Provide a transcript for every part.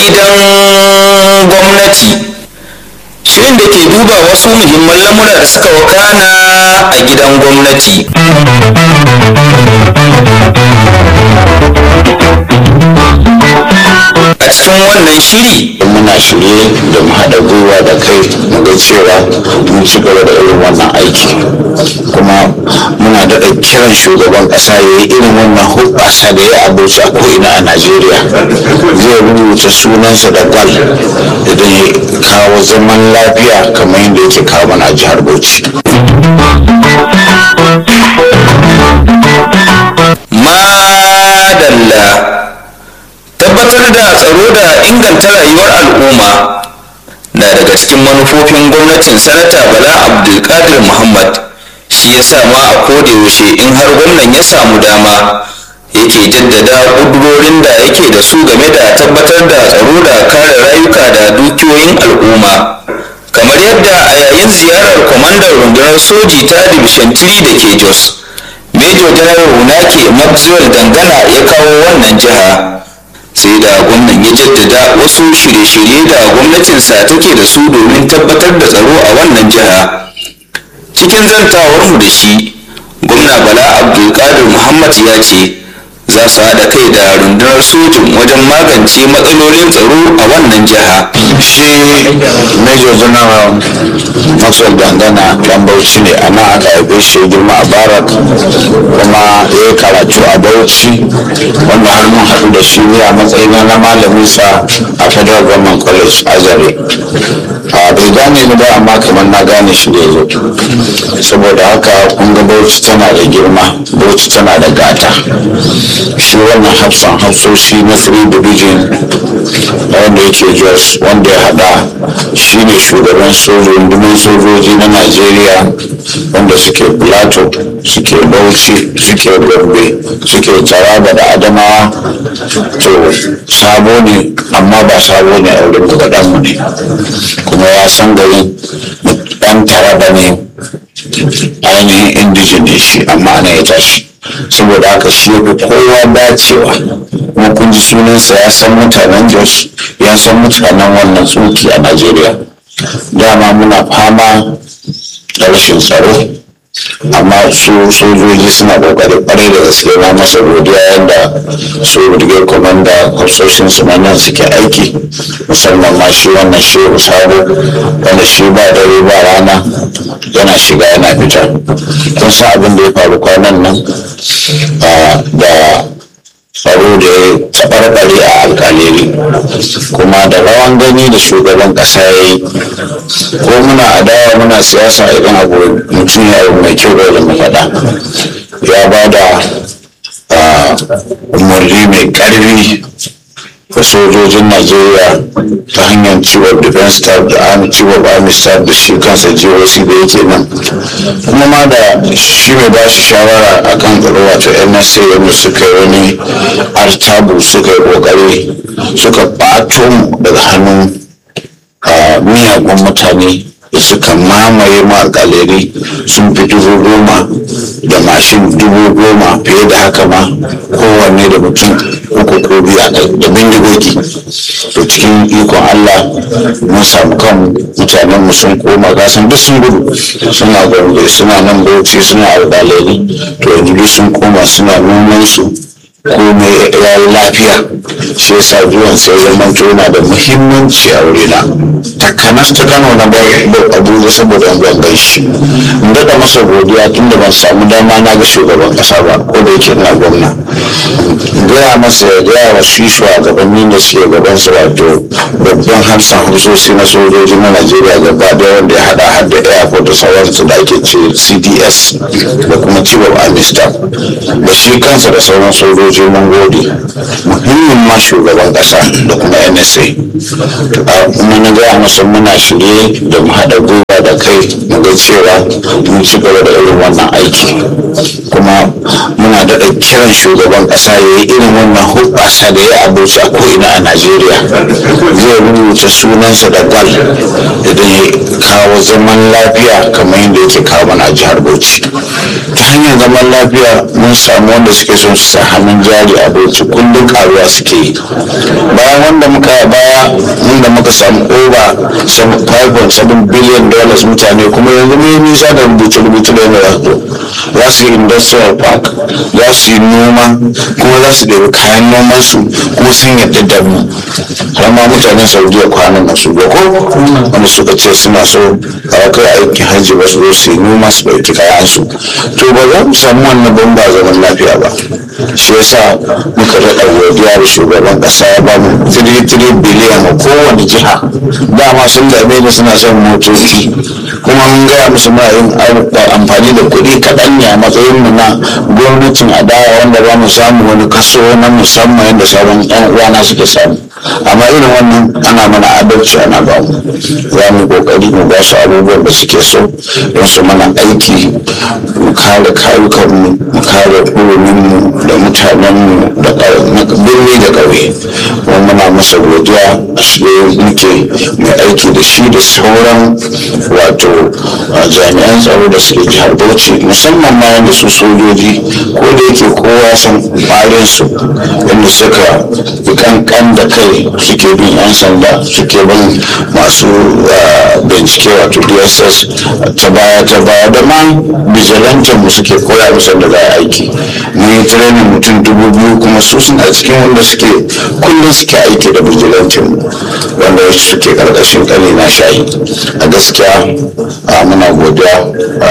gidan gwamnati shirin da ke duba wasu muhimman lamura da suka wakana a gidan gwamnati a cikin wannan shiri muna shirye da mu haɗa gwiwa da kai mu ga cewa mun ci gaba da irin wannan aiki kuma muna daɗa kiran shugaban ƙasa ya yi irin wannan hubbasa da ya abuci a ko'ina a najeriya zai rubuta sunansa da gwal idan ya kawo zaman lafiya kamar yadda yake kawo mana a jihar bauchi madalla tabbatar da tsaro da inganta rayuwar al'umma na daga cikin manufofin gwamnatin sanata bala abdulkadir muhammad shi ya sa ma a kodayaushe in har gwamnan ya samu dama yake jaddada ƙudurorin da yake da su game da tabbatar da tsaro da kare rayuka da dukiyoyin al'umma kamar yadda a yayin ziyarar kwamandan rundunar soji ta division 3 da ke jos major general hunake maxwell dangana ya kawo wannan jiha sai da gwamnan ya jaddada wasu shirye-shirye da gwamnatinsa take da su domin tabbatar da tsaro a wannan jiha cikin zantawarmu da shi gwamna bala abdulkadir muhammad ya ce za su haɗa kai da rundunar sojin wajen magance matsalolin tsaro a wannan jiha shi major general maxwell dangana dan bauchi ne a nan aka haife shi ya girma a barak kuma ya yi karatu a bauchi wanda har mun haɗu da shi ne a matsayin na malamin sa a federal government college azare a bai gane ni ba amma kamar na gane shi da yazo saboda haka kun ga bauchi tana da girma bauchi tana da gata shi wannan hafsan hafsoshi na 3 division na wanda yake jos wanda ya hada shi ne shugaban rundunar sojoji na najeriya wanda suke plateau suke bauchi suke gombe suke taraba da adamawa to sabo ne amma ba sabo ne a wurin mu ne kuma ya san garin dan taraba ne ainihin indijin ne shi amma ana ya tashi saboda haka shi ya fi kowa dacewa kuma kun ji sunansa ya san mutanen jos ya san mutanen wannan tsoki a najeriya dama muna fama da rashin tsaro amma su sojoji suna kokari kwarai da gaske na masa godiya yadda su brigade commander hafsoshin su na nan suke aiki musamman ma shi wannan shehu sabo wanda shi ba dare ba rana yana shiga yana fita kun san abin da ya faru kwanan nan da tsaro da ya taɓarɓare a alkaleri kuma da rawan gani da shugaban ƙasa ya yi ko muna adawa muna siyasa idan abu mutum ya abu mai kyau da mu faɗa ya ba da umarni mai ƙarfi ga sojojin najeriya ta hanyar chief of defense staff da army chief of army staff da shi kansa goc da yake nan kuma ma da shi mai ba shi shawara akan tsaro wato nsa wanda suka yi wani artabu suka yi kokari suka ɓato mu daga hannun miyagun mutane da suka mamaye ma galeri sun fi dubu goma da mashin dubu goma fiye da haka ma kowanne da mutum uku ko biya da bindigogi to cikin ikon allah mun samu kan mutanen mu sun koma gasan duk sun gudu suna gombe suna nan bauchi suna algaleri to yanzu duk sun koma suna noman su komai ya yi lafiya shi yasa zuwan sai zaman yana da muhimmanci a wurina takanas ta kano na bai abuja saboda an gan shi in daɗa masa godiya tun da ban samu dama na ga shugaban ƙasa ba ko da yake na gwamna gaya masa ya gaya wa shi shugabanni da suke gaban su wato babban hamsin hamsoshi na sojoji na najeriya gaba ɗaya wanda ya haɗa har da airport da sauransu da ake ce cds da kuma chief of army staff da shi kansa da sauran sojoji mun gode muhimmin ma shugaban ƙasa da kuma nsa kuma na gaya masa muna shirye da mu haɗa gwiwa da kai mu ga cewa mun ci gaba da irin wannan aiki kuma muna daɗa kiran shugaban ƙasa ya yi irin wannan hubbasa da ya abuci a ko'ina a najeriya zai rubuta sunansa da gwal idan ya kawo zaman lafiya kamar yadda yake kawo mana a jihar bauchi ta hanyar zaman lafiya mun samu wanda suke son su sa hannun jari a bauchi kullum karuwa suke yi bayan wanda muka yi baya wanda muka samu over 5.7 billion dollars mutane kuma yanzu mun yi nisa da rubuce-rubuce da yana za su yi industrial park za su yi noma kuma za su ɗebi kayan noman su kuma sun yadda da mu har ma mutanen saudiya kwanan nan su ko wanda suka ce suna so a kai aiki hajji ba su zo su yi noma su ɗauki kayan su to ba za mu samu wannan ban ba zaman lafiya ba shi yasa muka daɗa godiya da shugaban ƙasa ya ba mu 3 biliyan a kowane jiha dama sun dame ni suna son motoci kuma mun gaya musu muna yin amfani da kuɗi kaɗan ne a matsayin mu na gwamnatin adawa wanda ba mu samu wani kaso na musamman yadda sauran yan uwana suke samu amma irin wannan ana mana adalci ana ba mu za mu kokari mu ba su abubuwan da suke so don su mana aiki mu kare kayukan mu mu kare hurumin mu da mutanen mu da birni da ƙauye kuma muna masa godiya shi muke mai aiki da shi da sauran wato jami'an tsaro da suke jihar bauchi musamman ma yadda su sojoji ko da yake kowa san ƙwarin su yadda suka fi kankan da kai suke bin yan sanda suke bin masu bincike wato dss ta baya ta baya da ma bijilantin mu suke koya musu da za a aiki mun yi training mutum dubu biyu kuma su suna cikin wanda suke kullum suke aiki da bijilantin mu wanda suke karkashin kane na shayi a gaskiya muna godiya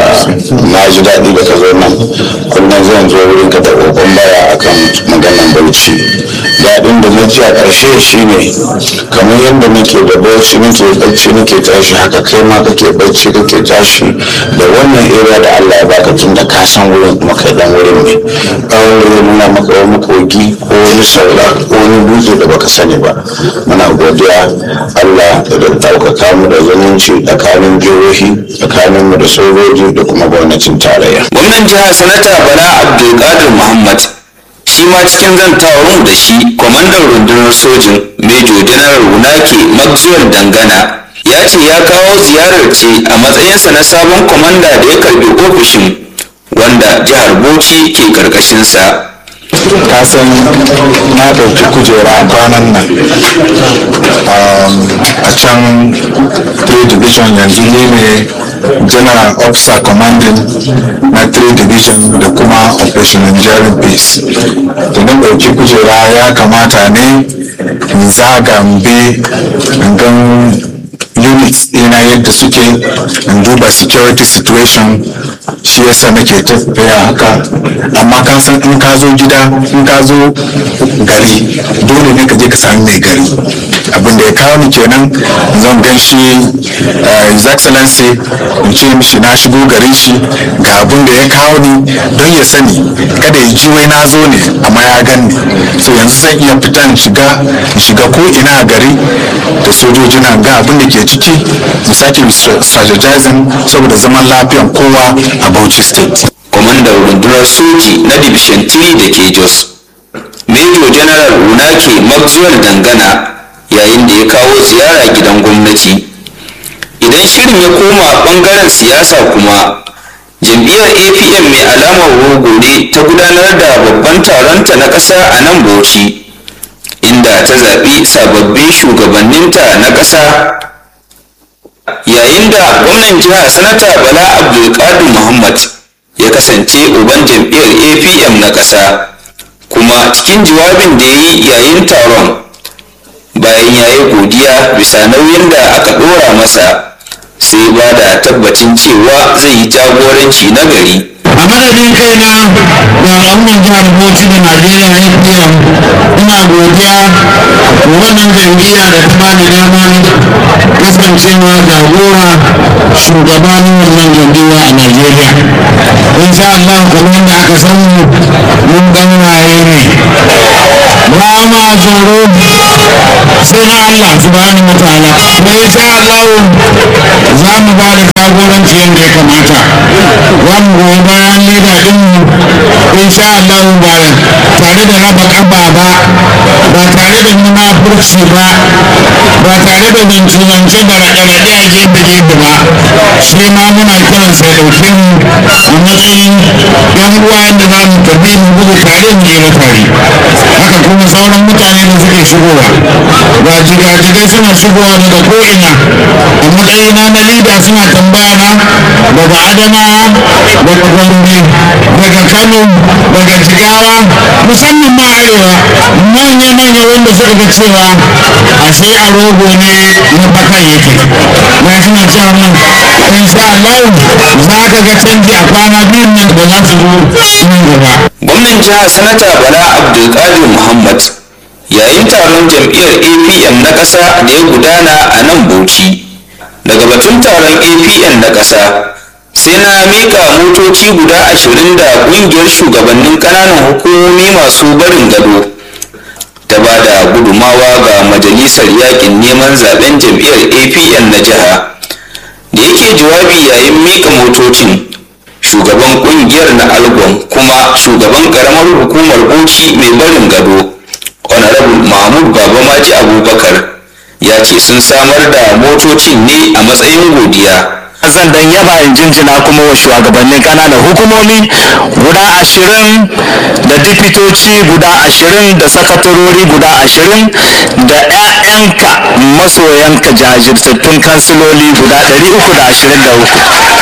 na ji daɗi da ka zo nan kullum zan zo wurin ka da kokon baya akan maganan bauchi daɗin da na ji a ƙarshe shine kamar yadda nake da bauchi nake bacci nake tashi haka kai ma kake bacci kake tashi da wannan area da Allah ya baka tun da ka san wurin kuma kai dan wurin ne kawai da nuna maka wani kogi ko wani saura ko wani dutse da baka sani ba muna godiya Allah da ɗaukaka mu da zumunci tsakanin jihohi tsakanin mu da sojoji da kuma gwamnatin tarayya gwamnan jihar sanata bala abdulkadir muhammad shi ma cikin zantawar mu da shi kwamandan rundunar sojin mejo janar wunake maxwell dangana ya ce ya kawo ziyarar ce a matsayinsa na sabon kwamanda da ya karbi ofishin wanda jihar bauchi ke karkashinsa ka san na ɗauki kujera kwanan nan a can trade division yanzu ne ne general officer commanding na trade division da kuma operation enduring peace da na ɗauki kujera ya kamata ne in zaga mbe gan units ɗina yadda suke in duba security situation shi yasa nake tafiya haka amma ka san in ka zo gida in ka zo gari dole ne ka je ka sami mai gari abin da ya kawo ni kenan zan gan shi his excellency in ce mishi na shigo garin shi ga abin da ya kawo ni don ya sani kada ya ji wai na zo ne amma ya gan ni so yanzu zan iya fita in shiga in shiga ko ina a gari da sojoji na ga abin da ke ciki mu sake strategizing saboda zaman lafiyan kowa a Bauchi State. kwamandan rundunar soji na division 3 da ke jos major general wunake maxwell dangana yayin da ya kawo ziyara gidan gwamnati idan shirin ya koma bangaren siyasa kuma jam'iyyar apm mai alamar rogo ne ta gudanar da babban taronta na ƙasa a nan bauchi inda ta zaɓi sababbin shugabanninta na ƙasa yayin da gwamnan jiha sanata bala abdulkadir muhammad ya kasance uban jam'iyyar apm na ƙasa kuma cikin jawabin da ya yi yayin taron bayan ya yi godiya bisa nauyin da aka ɗora masa sai ba da tabbacin cewa zai yi jagoranci na gari a madadin kaina da al'ummar jihar bauchi da najeriya apm ina godiya wa wannan jam'iyya da ta bani daman kasancewa jagora shugabanin wannan jam'iyya a najeriya insha allah kamar yadda aka san mu mun ganwaye ne ba ma tsoro sai na Allah subhanahu wa ta'ala kuma insha Allah za mu ba da jagoranci yadda ya kamata za mu goyi bayan leda din mu insha Allah ba tare da raba kaba ba ba tare da munafurci ba ba tare da zance-zance da raɗe-raɗe a gefe-gefe ba shi ma muna kiran sai ɗauke mu a matsayin yan uwa yadda za mu tafi mu gudu tare mu yi tare haka kuma sauran mutane da suke shigowa ga jigajigai suna shigowa daga ko'ina a matsayina na lida suna tambaya na daga adamawa daga gombe daga kano daga jigawa musamman ma arewa manya-manya wanda suka ga cewa ashe a rogo ne na bakan yake na suna cewa mun insha Allah za ka ga canji a kwana biyun nan da za su zo nan gaba gwamnan jihar sanata bala abdulkadir muhammad yayin taron jam'iyyar apm na ƙasa da ya gudana a nan bauchi daga batun taron apm na ƙasa sai na miƙa motoci guda ashirin da ƙungiyar shugabannin ƙananan hukumomi masu barin gado ta ba da gudumawa ga majalisar yakin neman zaben jam'iyyar apm na jiha da yake jawabi yayin miƙa motocin shugaban kungiyar na algon kuma shugaban karamar hukumar bauchi mai barin gado honorable mahmud babamaji abubakar ya ce sun samar da motocin ne a matsayin godiya zan dan yaba in jinjina kuma wa shugabannin kananan hukumomi guda ashirin da dipitoci guda ashirin da sakatarori guda ashirin da 'ya'yanka masoyanka jajirtattun kansiloli guda ɗari uku da ashirin da uku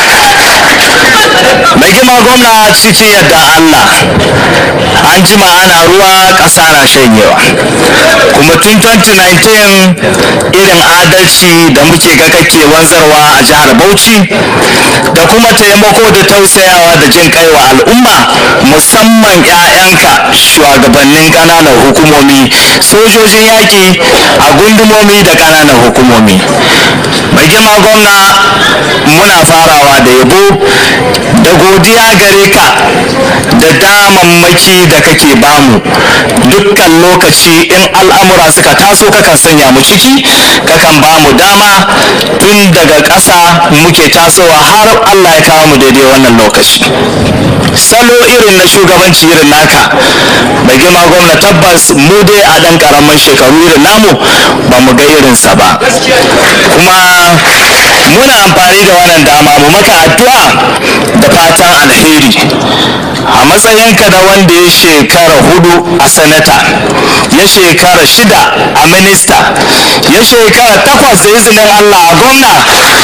mai gima gwamna cikin yadda allah an jima ana ruwa ƙasa na shanyewa kuma tun 2019 irin adalci da muke ga kake wanzarwa a jihar bauchi da kuma taimako da tausayawa da jin kai wa al'umma musamman 'ya'yanka shugabannin ƙananan hukumomi sojojin yaƙi a gundumomi da ƙananan hukumomi mai girma gwamna muna farawa da yabo da godiya gare ka da damammaki da kake bamu dukkan lokaci in al'amura suka taso kakan sanya mu ciki kakan bamu dama tun daga ƙasa muke tasowa har allah ya kawo mu daidai wannan lokaci salo irin na shugabanci irin naka mai girma gwamna tabbas mu dai a ɗan ƙaramin shekaru irin namu ba mu ga irinsa ba kuma muna amfani da wannan dama mu maka addu'a da fatan alheri a matsayinka da wanda ya shekara hudu a sanata ya shekara shida a minista ya shekara takwas da izinin allah a gwamna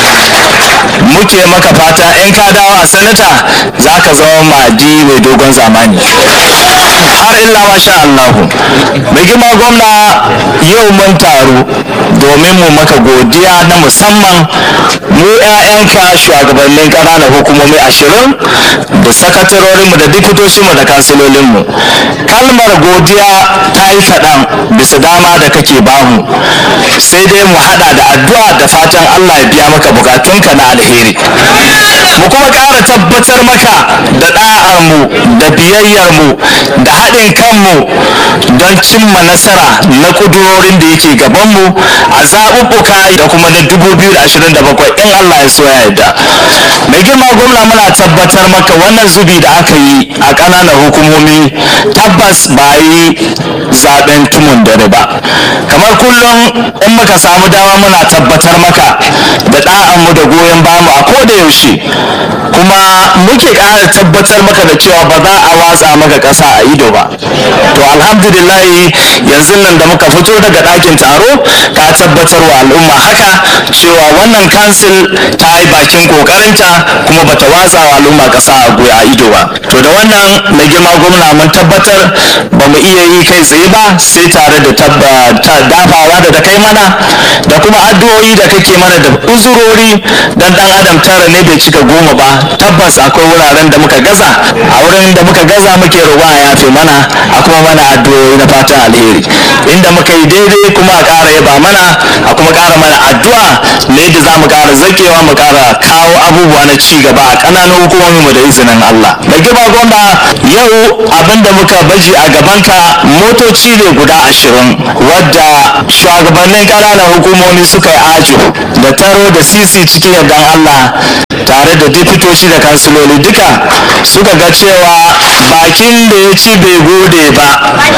muke maka fata in ka dawo a sanata za ka zama madi mai dogon zamani har illa masha allahu mai girma gwamna yau mun taru domin mu maka godiya na musamman mu 'ya'yanka shugabannin ƙananan hukumomi ashirin da sakatarorinmu da diputoshinmu da kansilolinmu kalmar godiya ta yi kaɗan bisa dama da kake bamu sai dai mu haɗa da addu'a da fatan allah ya biya maka bukatunka na alheri mu kuma ƙara tabbatar maka da ɗa'armu da biyayyarmu da haɗin kanmu don cimma nasara na ƙudurorin da yake gabanmu a zaɓuɓɓuka da kuma na 2027 in Allah ya so ya yarda mai girma gwamna muna tabbatar maka wannan zubi da aka yi a ƙananan hukumomi tabbas ba yi zaɓen tumun dare ba kamar kullum in muka samu dama muna tabbatar maka da ɗa'anmu da goyon bamu a koda yaushe kuma muke ƙara tabbatar maka da cewa ba za a watsa maka ƙasa a ido ba to alhamdulillahi yanzu nan da muka fito daga ɗakin taro ka tabbatar wa al'umma haka cewa wannan kansil ta yi bakin ƙoƙarinta kuma bata watsa wa al'umma ƙasa a goya a ido ba to da wannan mai girma gwamna mun tabbatar ba mu iya yi kai tsaye ba sai tare da dafawa da ta kai mana da kuma addu'o'i da kake mana da uzurori dan dan adam tara ne bai cika goma ba tabbas akwai wuraren da muka gaza a wurin da muka gaza muke roƙa a yafe mana a kuma mana addu'o'i na fatan alheri inda muka yi daidai kuma a ƙara yaba mana a kuma ƙara mana addu'a na yadda za mu ƙara zakewa mu ƙara kawo abubuwa na ci gaba a ƙananan hukumomin mu da izinin Allah mai girma gwamna yau abin da muka baji a gabanka motoci ne guda ashirin wadda shugabannin ƙananan hukumomi suka yi ajo da taro da sisi cikin yardan Allah tare da dipitoci da kansiloli duka suka ga cewa bakin da ya ci bai gode ba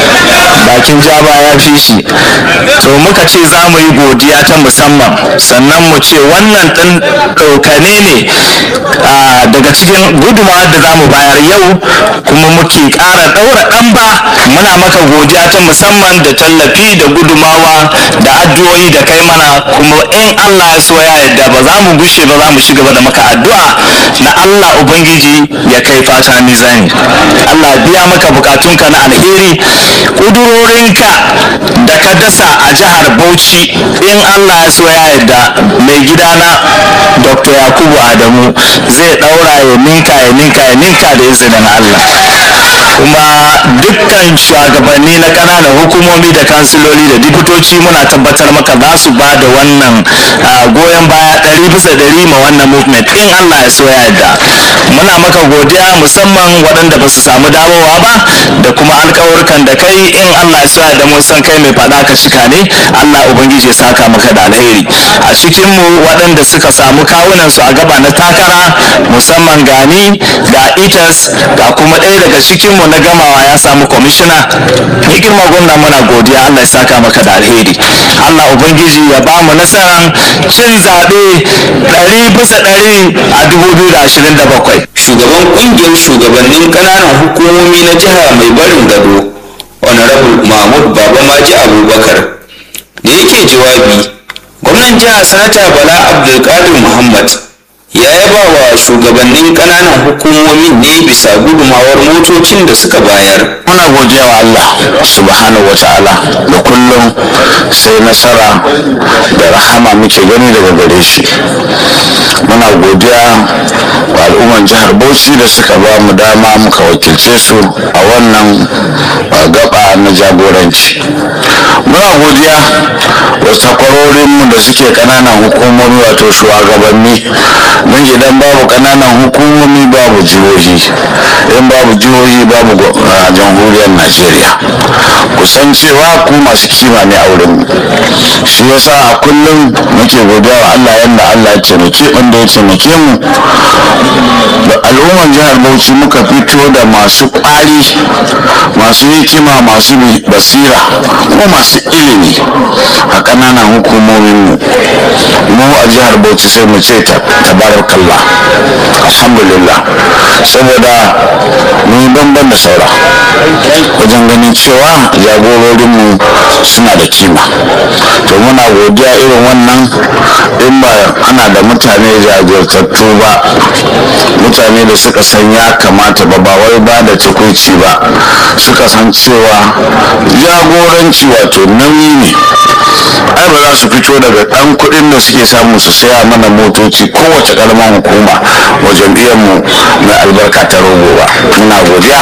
bakin jaba ya fi shi to muka ce za mu yi godiya ta musamman sannan mu ce wannan ɗan ɗaukane ne daga cikin gudunmawa da za mu bayar yau kuma muke ƙara ɗaura ɗan ba muna maka godiya ta musamman da tallafi da gudumawa da addu'o'i da kai mana kuma in Allah ya so ya yarda ba za mu gushe ba za mu ci gaba da maka addu'a na Allah ubangiji ya kai fata mizani Allah biya maka bukatunka na alheri kudurorinka da ka dasa a jihar Bauchi in Allah ya so ya yarda mai gidana Dr. Yakubu Adamu zai daura ya ninka ya ninka ya ninka da izinin Allah kuma dukkan shugabanni na ƙananan hukumomi da kansiloli da dipitoci muna tabbatar maka za su ba da wannan goyon baya ɗari bisa ɗari ma wannan movement in Allah ya so ya yarda muna maka godiya musamman waɗanda ba su samu dawowa ba da kuma alƙawarkan da kai in Allah ya so ya yarda mun san kai mai faɗa ka cika ne Allah ubangiji ya saka maka da alheri a cikin mu waɗanda suka samu kawunan su a gaba na takara musamman gani ga itas ga kuma ɗaya daga cikin mu na gamawa ya samu kwamishina ya girma gwamna muna godiya Allah ya saka maka da alheri Allah ubangiji ya ba mu nasarar cin zaɓe ɗari bisa ɗari a 2027 shugaban kungiyar shugabannin kananan hukumomi na jiha mai barin gado honorable mahmud baba maji abubakar da yake jawabi gwamnan jiha sanata bala abdulkadir muhammad ya yaba wa shugabannin kananan hukumomin ne bisa gudumawar motocin da suka bayar muna godiya wa Allah subhanahu wa ta'ala da kullum sai nasara da rahama muke gani daga gare shi muna godiya wa al'umman jihar bauchi da suka ba mu dama muka wakilce su a wannan gaba na jagoranci muna godiya wa takwarorinmu da suke kananan hukumomi wato shugabanni don idan babu kananan hukumomi babu jihohi in babu jihohi babu jamhuriyar najeriya kusan cewa ku masu kima ne a wurin shi yasa a kullum muke godiya wa allah yadda allah ya taimake wanda ya taimake mu da al'ummar jihar bauchi muka fito da masu kwari masu hikima masu basira ko masu ilimi a kananan hukumomin mu mu a jihar bauchi sai mu ce tabarakallah alhamdulillah saboda mun banban da saura wajen ganin cewa jagororinmu suna da kima to muna godiya irin wannan in ba ana da mutane jajirtattu ba mutane da suka san ya kamata ba ba wai ba da cikuici ba suka san cewa jagoranci wato nauyi ne ai ba za su fito daga ɗan kuɗin da suke samu su saya mana motoci kowace ƙaramar hukuma wa jam'iyyarmu mai albarka ta rogo ba muna godiya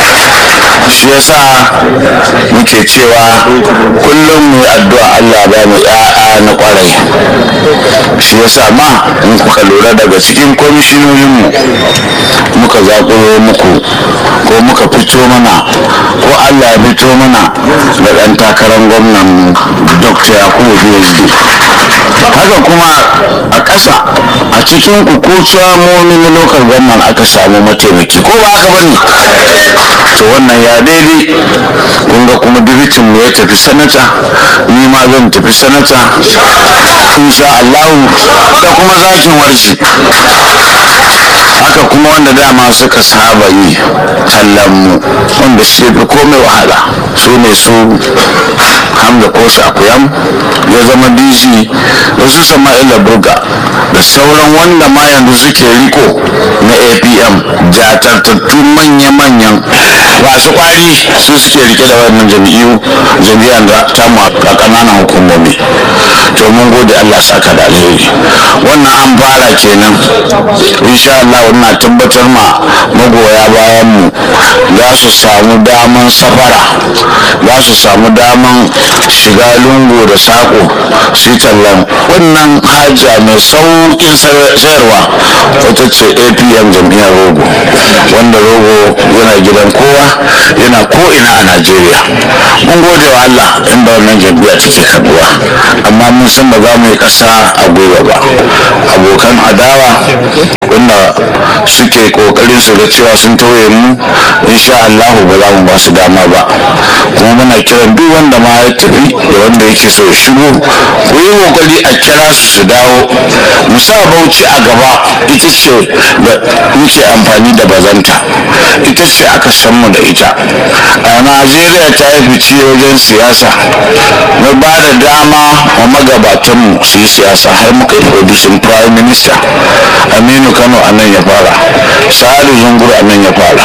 shi yasa muke cewa kullum mu yi addu'a Allah ba mu ya'a na kwarai shi yasa ma in kuka lura daga cikin kwamishinoninmu muka zaƙuro muku ko muka fito mana ko Allah ya fito mana da ɗan takarar gwamnan Dr. Yakubu PhD haka kuma a ƙasa a cikin kukuciya na lokal gwamnan aka samu mataimaki ko ba haka bane to wannan ya daidai kun ga kuma dibitin mu ya tafi sanata ni ma zan tafi sanata insha Allah da kuma zakin warshi haka kuma wanda dama suka saba yi tallan mu wanda shi fi komai wahala su ne su hamza ko akuyam ya zama dc da su sama'ila burga da sauran wanda ma yanzu suke riko na apm jatartattu manya-manyan masu kwari su suke rike da wannan jam'iyyu jam'iyyar da ta mu a ƙananan hukumomi to mun gode Allah saka da alheri wannan an fara kenan insha Allah wannan tabbatar ma magoya bayan mu za su samu daman safara za su samu daman shiga lungu da sako su yi tallan wannan haja mai saukin sayarwa wata ce apm jam'iyyar rogo wanda rogo yana gidan kowa yana ko'ina a najeriya mun gode wa allah inda wannan jam'iyya take kaduwa amma mun san ba za mu yi ƙasa a gwiwa ba abokan adawa wanda suke kokarin su ga cewa sun tauye mu insha allahu ba za mu ba su dama ba kuma muna kiran duk wanda ma ya tafi da wanda yake so ya shigo ku yi kokari a kira su su dawo mu sa bauchi a gaba ita ce da muke amfani da bazanta ita ce aka san mu da ita a najeriya ta yi fice wajen siyasa na ba da dama wa magabatanmu su yi siyasa har muka yi producing prime minister aminu kano a nan ya fara sa'adu zungur a nan ya fara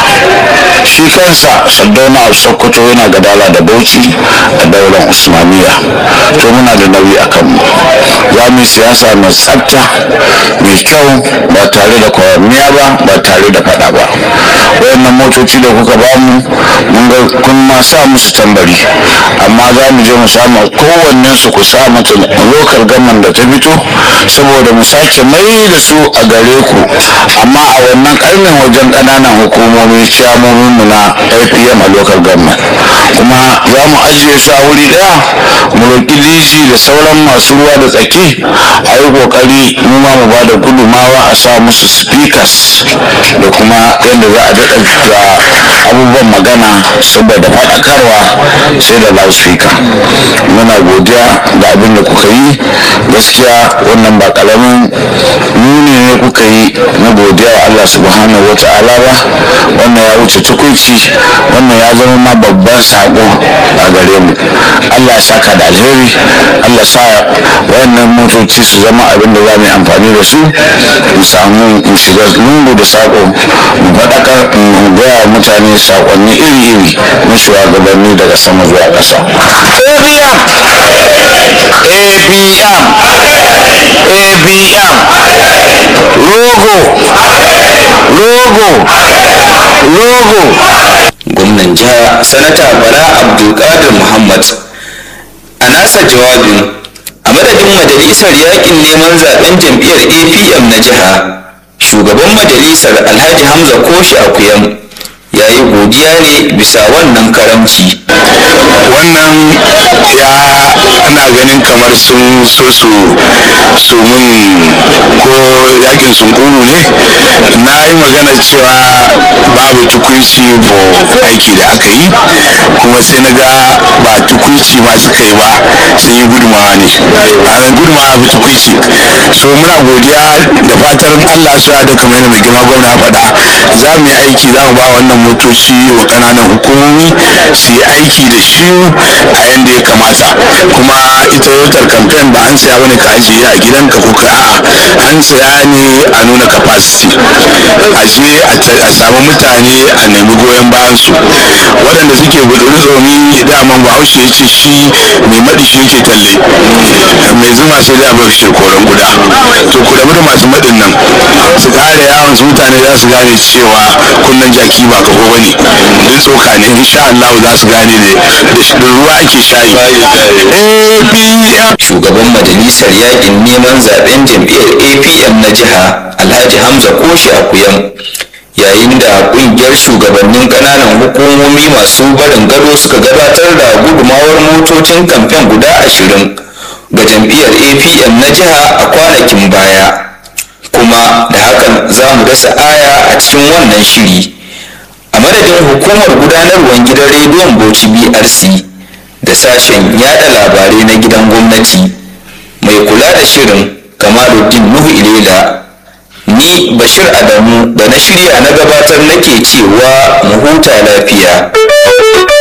shi kansa sardauna a sokoto yana gadala da bauchi a daular usmaniya to muna da nauyi a kanmu za mu yi siyasa mai tsafta mai kyau ba tare da kwaranniya ba ba tare da fada ba wayannan motoci da kuka ba mu mun ga kun ma sa musu tambari amma za mu je mu samu kowannen su ku sa mata lokal gaman da ta fito saboda mu sake mai da su a gare ku amma a wannan karnin wajen ƙananan hukumomi ciyamomin mu na apm a lokal gaman kuma za mu ajiye su a wuri daya mu roƙi liji da sauran masu ruwa da tsaki a yi ƙoƙari mu ma mu ba da gudumawa a sa musu speakers da kuma yadda za a daɗa da abubuwan magana saboda faɗakarwa sai da loudspeaker muna godiya da abin da kuka yi gaskiya wannan ba ƙaramin nuni ne kuka yi na godiya wa Allah subhanahu wa ta'ala ba wannan ya wuce tukunci wannan ya zama ma babban sako a gare mu Allah ya saka da alheri Allah sa wayannan motoci su zama abin da za mu yi amfani da su mu samu mu shiga lungu da sako mu faɗakar mu gaya wa mutane sakonni iri-iri na shugabanni daga sama zuwa ƙasa. ABM rogo rogo rogo gwamnan jiha sanata bala abdulkadir muhammad a nasa jawabin a madadin majalisar yakin neman zaben jam'iyyar apm na jiha shugaban majalisar alhaji hamza koshi akuyam ya yi godiya ne bisa wannan karamci wannan ya ana ganin kamar sun so su su mun ko yakin sunkuru ne na yi magana cewa babu tukunci ko aiki da aka yi kuma sai na ga ba tukunci ma suka yi ba sun yi gudumawa ne a gudumawa ba tukunci so muna godiya da fatar allah su da kamar yadda mai girma gwamna ya faɗa za mu yi aiki za mu ba wannan motoci wa ƙananan hukumomi su yi aiki da shi a yadda ya kamata kuma ita yotar kamfen ba an saya bane ka ajiye a gidanka ko ka a'a an saya ne a nuna capacity a je a samu mutane a nemi goyon bayan su waɗanda suke gudun zomi daman bahaushe ya ce shi mai maɗi shi yake talle mai zuma sai da bar shi koren guda to ku rabu da masu maɗin nan su ƙara yawon su mutane za su gane cewa kunnen jaki ba kafo bane duk tsoka ne insha Allah za su gane ne da ruwa ake shayi APM shugaban majalisar yakin neman zaben jam'iyyar apm na jiha alhaji hamza koshi akuyam yayin da kungiyar shugabannin kananan hukumomi masu barin gado suka gabatar da gudumawar motocin kamfen guda ashirin ga jam'iyyar apm na jiha a kwanakin baya kuma da hakan za mu dasa aya a cikin wannan shiri a madadin hukumar gudanarwar gidan rediyon bauchi brc da sashen yada labarai na gidan gwamnati mai kula da shirin kamaluddin nuhu ilela ni bashir adamu da na shirya na gabatar nake cewa mu huta lafiya